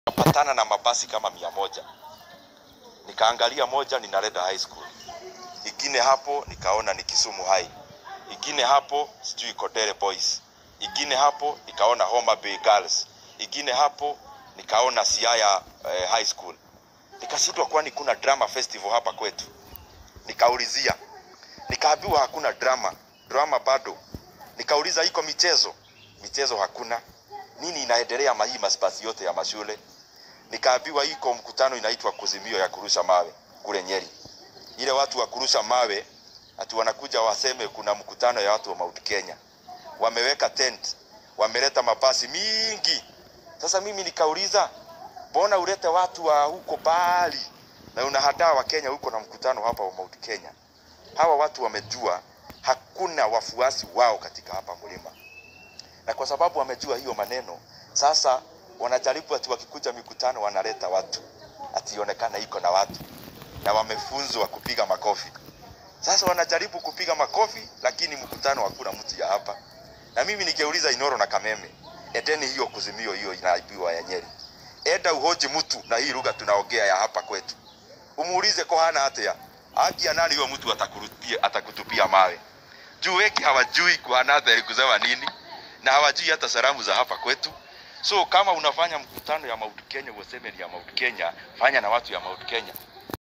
Napatana na mabasi kama mia moja. Nikaangalia moja ni Nareda High School, ingine hapo nikaona ni Kisumu High, ingine hapo sijui Kodere Boys, ingine hapo nikaona Homa Bay Girls, ingine hapo nikaona Siaya eh, High School. Nikashindwa, kwani kuna drama festival hapa kwetu? Nikaulizia, nikaambiwa hakuna drama, drama bado. Nikauliza iko michezo, michezo hakuna. Nini inaendelea mahii masbasi yote ya mashule? Nikaambiwa iko mkutano inaitwa kuzimio ya kurusha mawe kule Nyeri. Ile watu wa kurusha mawe ati wanakuja waseme kuna mkutano ya watu wa Mount Kenya, wameweka tent, wameleta mabasi mingi. Sasa mimi nikauliza, mbona ulete watu wa huko mbali na unahadaa wa Kenya huko na mkutano hapa wa Mount Kenya? Hawa watu wamejua hakuna wafuasi wao katika hapa mlima, na kwa sababu wamejua hiyo maneno, sasa wanajaribu ati wakikuja mikutano wanaleta watu ationekana iko na watu, na wamefunzwa kupiga makofi. Sasa wanajaribu kupiga makofi, lakini mkutano hakuna mtu ya hapa. Na mimi nikeuliza Inoro na Kameme, edeni hiyo kuzimio hiyo inaibiwa ya Nyeri, enda uhoji mtu na hii lugha tunaongea ya hapa kwetu, umuulize ko hana hatia haki ya nani huyo mtu atakurupia atakutupia mawe juu weki hawajui kuhana athari kusema nini na hawajui hata salamu za hapa kwetu. So kama unafanya mkutano ya Mount Kenya useme ni ya Mount Kenya, fanya na watu ya Mount Kenya.